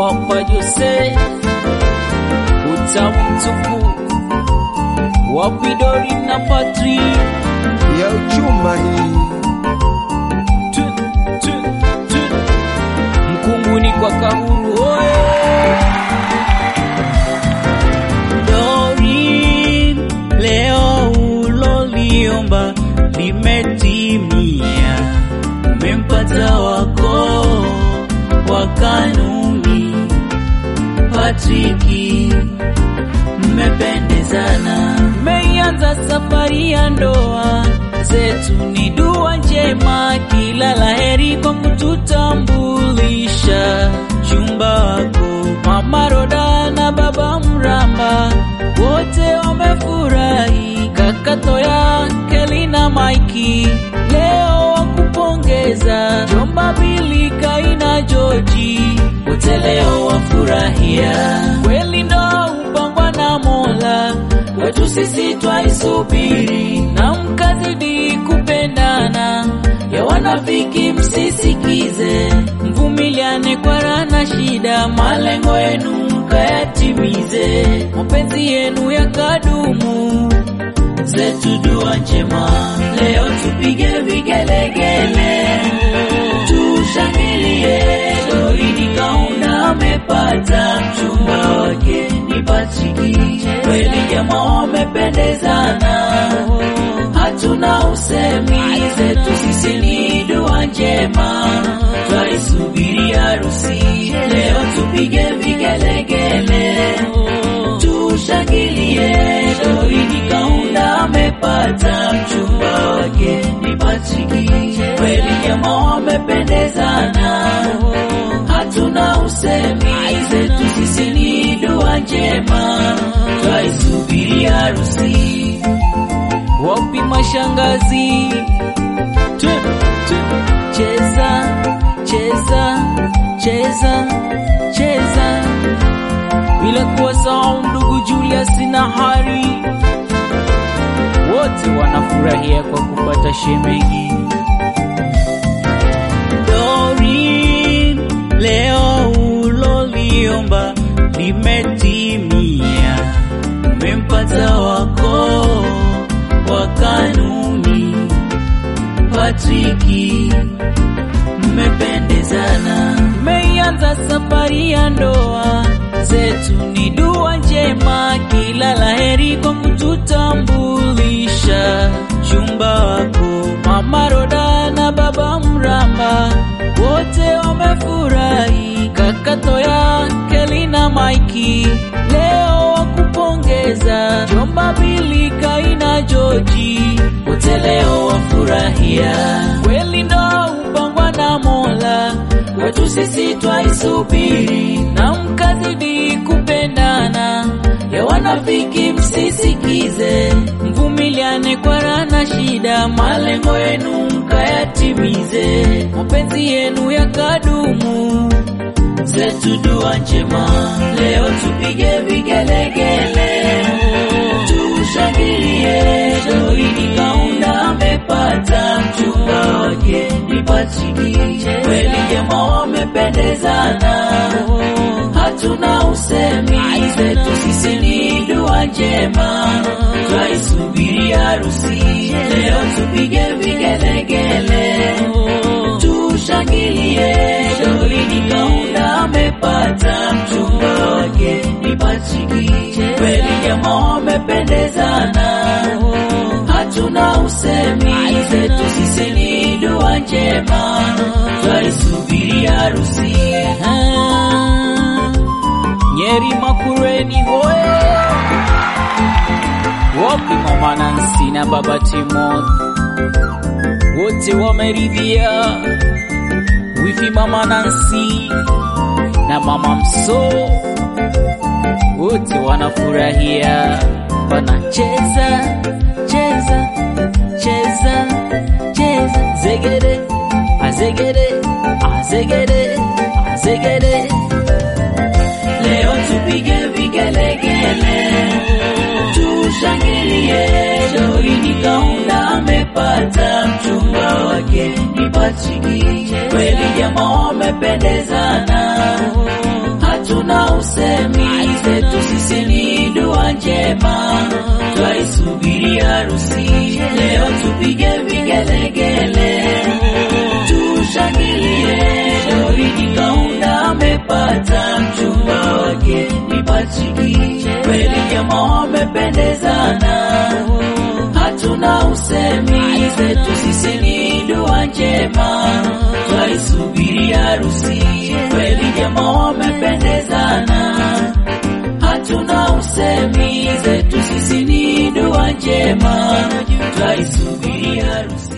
Papa Jose, utamu mtupu, Wapidori na Patri, ya uchuma hii tu, tu, tu. Mkunguni kwa Kahuru oye Dori, leo uloliomba limetimia, umempata wako wa kanuni Patriki, mmependezana, mmeianza safari ya ndoa zetu, ni dua njema, kila laheri kwa kututambulisha chumba wako Mama Roda na Baba Mramba, wote wamefurahi, kaka Toya, Keli na Maiki leo wakupongeza, jomba Bili, Kaina, Joji wote leo wafurahia, kweli ndo upangwa na Mola wetu sisi twaisubiri, na mkazidi kupendana, ya wanafiki msisikize, mvumiliane kwa raha na shida, malengo yenu mkayatimize, mapenzi yenu yakadumu zetu dua njema, leo tupige vigelegele, tushangilie. Doridi Kaunda amepata mchumba wake ni Patriki, kweli jamaa wamependezana, hatuna usemi, zetu sisi ni dua njema, twaisubiri harusi, leo tupige vigelegele tushangilie. Doridi Kaunda amepata mchumba wake ni Patriki, kweli jamaa wamependezana, hatuna usemi, zetu sisi ni dua njema, twaisubiri harusi. Wapi mashangazi? Tu, tu. Cheza, cheza, cheza, cheza bila kuwasahau ndugu Julius na Hari, wote wanafurahia kwa kupata shemeji. Doreen, leo uloliomba limetimia, umempata wako wa kanuni Patriki, mmependezana, mmeianza safari ya ndoa zetu, ni dua njema, kila laheri kwa kututambulisha chumba wako Mama Roda na Baba Mramba, wote wamefurahi, kaka Toya, Keli na Maiki leo wakupongeza, jomba Bili, Kaina, Joji wote leo wafurahia, kweli ndo upangwa na Mola wetu sisi twaisubiri, na mkazidi kupendana, ya wanafiki msisikize, mvumiliane kwa raha na shida, malengo yenu mkayatimize, mapenzi yenu yakadumu zetu dua njema, leo tupige vigelegele, tushangilie. Doridi Kaunda amepata mchumba wake ni Patriki, kweli jamaa wamependezana, hatuna usemi, zetu sisi ni dua njema, twaisubiri harusi, leo tupige vigelegele tushangilie. Doridi Kaunda amepata mchumba wake ni Patriki, kweli jamaa wamependezana, hatuna usemi, zetu sisi ni dua njema, twaisubiri harusi. Ah, Nyeri Makureni hoye, wapi mama Nansi na baba Timothy wote wameridhia, wifi mama Nansi na mama Mso wote wanafurahia, wanacheza cheza cheza cheza, zegede azegede azegede azegede, leo tupige vigelegele tushangilie. Doridi Kaunda amepata mchumba wake ni Patriki, kweli jamaa wamependezana, hatuna usemi, zetu sisi ni dua njema, twaisubiri harusi leo, tupige vigelegele, tushangilie. Doridi Kaunda amepata mchumba wake ni Patriki, kweli jamaa wamependezana, hatuna usemi, zetu sisi ni dua njema, twaisubiri harusi, kweli jamaa wamependezana, hatuna usemi, zetu sisi ni dua njema, twaisubiri harusi.